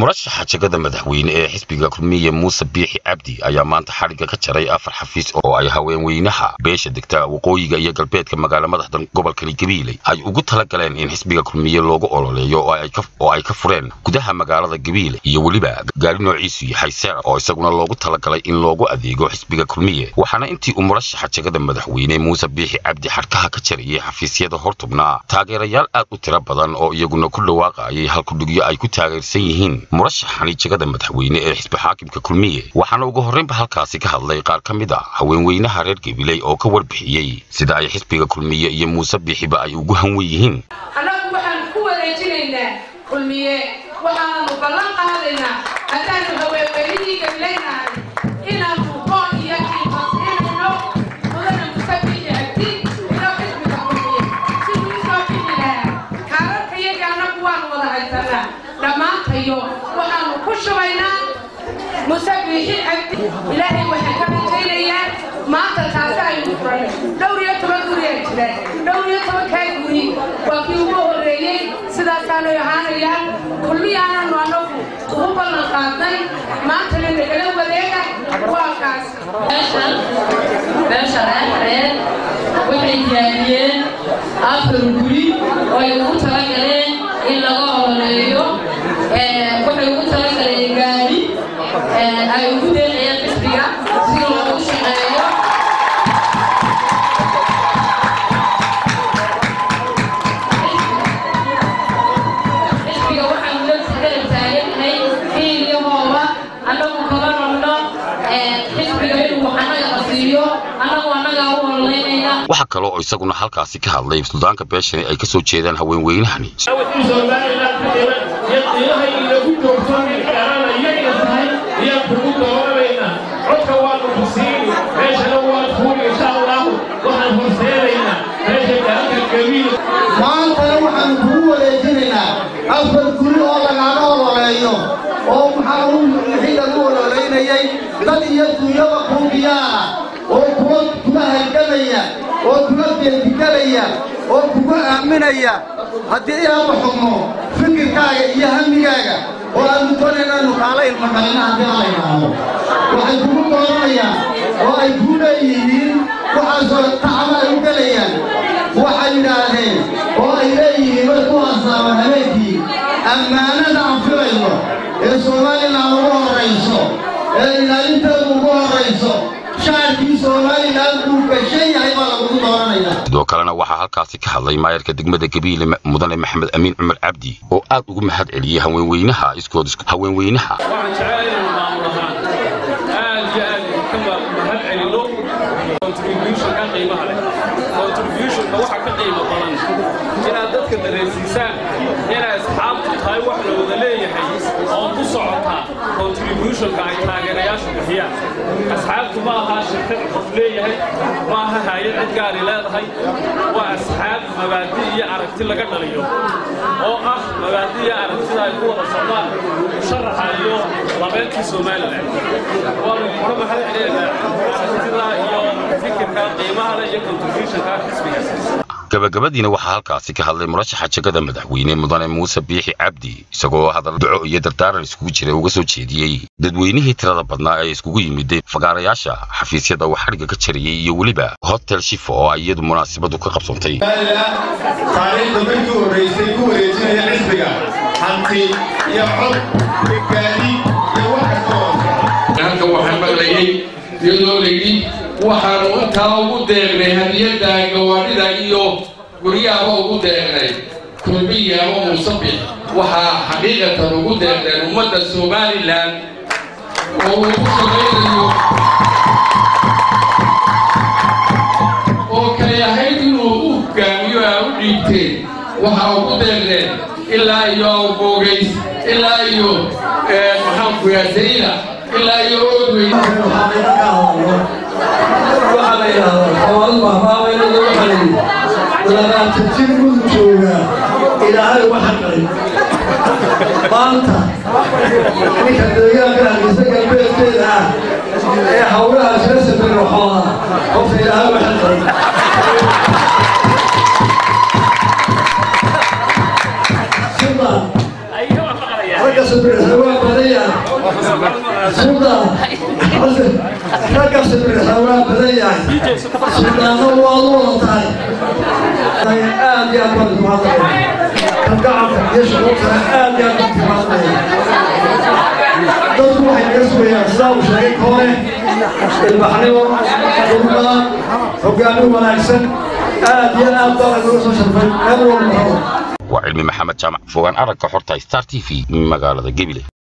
murashaxa jegada madaxweyne ee xisbiga kulmiye muuse biixi cabdi ayaa maanta xadhigga ka jaray afar xafiis oo ay haweenweynaha beesha degta waqooyiga iyo galbeedka magaala madaxda gobolkani gabiiley ay ugu tala galeen in xisbiga kulmiye loogu ololeeyo oo ay ka fureen gudaha magaalada gabiile iyo weliba gaari noociisu yahay seer oo isaguna loogu talagalay in loogu adeego xisbiga kulmiye waxaana intii uu murashaxa jegada madaxweyne muuse biixi cabdi xadhkaha ka jarayay xafiisyada hortubnaa taageerayaal aad u tiro badan oo iyaguna ku dhawaaqayay halkudhigyo ay ku taageersan yihiin murashaxani jegada madaxweyne ee xisbi xaakimka kulmiye waxaana ugu horreynba halkaasi ka hadlay qaar ka mid a haweenweynaha reer gabiley oo ka warbixiyey sida ay xisbiga kulmiye iyo muuse biixiba ay ugu hanwen yihiin annagu waxaan ku wareejinaynaa kulmiye waxaananu ballan qaadaynaa haddaanu haweenweynihii gabileynahay inaanu qoon iyo kiifasiinayno mudana musabiixi abdi ilo xisbiga kulmiye siduu usoo bixi lahaa kaararka iyaga annagu waanu wada haysanaa dhammaantayo waxaanu ku shubaynaa musabiixi abdi ilaahay waxaan ka rajaynayaa maanta taasi aynu furanay dhowr iyo toban guriyaa jira dhowr iyo tobankaa guri waa kii ugu horreeyey sidaasaanay ahaanayaan kulmiyaananu annagu ugu ballan qaadnay maantana nagala wadeega waa kaas beesha reerreer waxay diyaariyeen afar guri oo ay ugu talagaleen in laga ololeeyo waxay ugu talagaleen gaari ay ugu deeqayeen xisbiga si loogu shaqeeyo xisbiga waxaanu garab taagannahay hiil iyo hooba annagu kala rabno xisbiga inuu anaga qasiiyo annagu annagaa u ololeynayna waxaa kaloo oo isaguna halkaasi ka hadlay suldaanka beeshani ay ka soo jeedaan haweenweynahani codka waanu ku siini meeshana waad fuuli insha allahu waxaan horseedaynaa meesha gaalka gabiil maantana waxaanu kugu wareejinaynaa afar guri oo lagaaga ololeeyo oo maxaa wixii lagu ololeynayay dad iyo dunyaba kuubiyaana oo kuwa kuga halgamaya oo kuga geedigalaya oo kuga aaminaya haddii ilaaba xugmo fikirkaaga iyo hamigaaga oo aanu doonaynaanu kaala ilmagalina haddii ala yidhaahdo waxay kugu dooranayaan oo ay kuu leeyihiin waxaasoo tacaba ay u gelayaan waxay yidhaahdeen oo ay leeyihiin way ku hasaabaan habeenkii ammaanada aan filayno ee somalilan ugu horrayso ee ilaalinteedu ugu horrayso shaarkii somalilan uu gashan yahay baa lagugu dooranayaa sidoo kalena waxaa halkaasi ka hadlay maayarka degmada gabiile mudane maxamed amiin cumar cabdi oo aad ugu mahad celiyey haweenweynaha iskood haweenweynaha waxaan jecel inuu maamul ahaan aad iyo aad ka mahad celino contributionka qiimaha leh contributionka waxa ka qiimo badan inaad dadka dareensiisaan inay asxaabtu tahay wax la wada leeyahay oo ku socota contributionka ay taageerayaashu bixiyaan asxaabtu ma aha shirkad qof leeyahay ma aha hay-ad cid gaari leedahay waa asxaab mabaadi iyo aragti laga dhaliyo oo ah mabaadi iyo aragtida ay ku wada socdaan musharaxa iyo labeenkii somalilan waanu kula mahad celinaynaa aragtida iyo fikirka qiimaha leh iyo contributionka xisbigaas gabagabadiina waxaa halkaasi ka hadlay murashaxa jegada madaxweyne mudane muuse biixi cabdi isagoo hadal duco iyo dardaaran iskugu jira uga soo jeediyey dadweynihii tirada badnaa ee iskugu yimiday fagaarayaasha xafiisyada uu xadhigga ka jarayay iyo weliba hotel shifo oo ay iyadu munaasabadu ka qabsantay taariikhda markii horraysay ku wareejinaya xisbiga hanti iyo cod iyo gaadi iyo wax kasta oo halkan waxaan maqlayay iyadoo layidhi waxaanu intaa ugu deeqnay hadiyadda gawaadhida iyo guryahaba ugu deeqnay kulmiya ama muusabix waxaa xaqiiqatan ugu deeqneen ummadda somalilan oo uu ku shaqaynayo oo kay ahayd inuu u hogaamiyo aa u dhiibteen waxaa ugu deeqneen ilaa iyo awboogays ilaa iyo maxaanku yaasayda ilaa iyo oodweyn waxaa la yidhaahdaa xawaalad mahmaameynada waxaa la yidhi labaatan jir mud joogaa ilaahay waxa qalin maanta ninka deegaanka hargeysa galbeedkeeda ah ee hawlaha iska sameyn waxooda qofka ilaahay waxa qalin ragga sabirisa waa badan yahay suldaan ragga sabirisa waa badan yahay suldaanna waad u wada tahay aad iyo aad baan isku hadlaya kalgacanka iyo shucuurtana aad iyo aad baan isku hadlaya dadku waxay naga sugayaan sidaa uu sheegay koone ilbaxnimo dulmaan hogaamin wanaagsan aad iyo aad baa lagula soo sharfay meel walba waa cilmi maxamed jaamac fogaan aragga xorta star t v magaalada gebile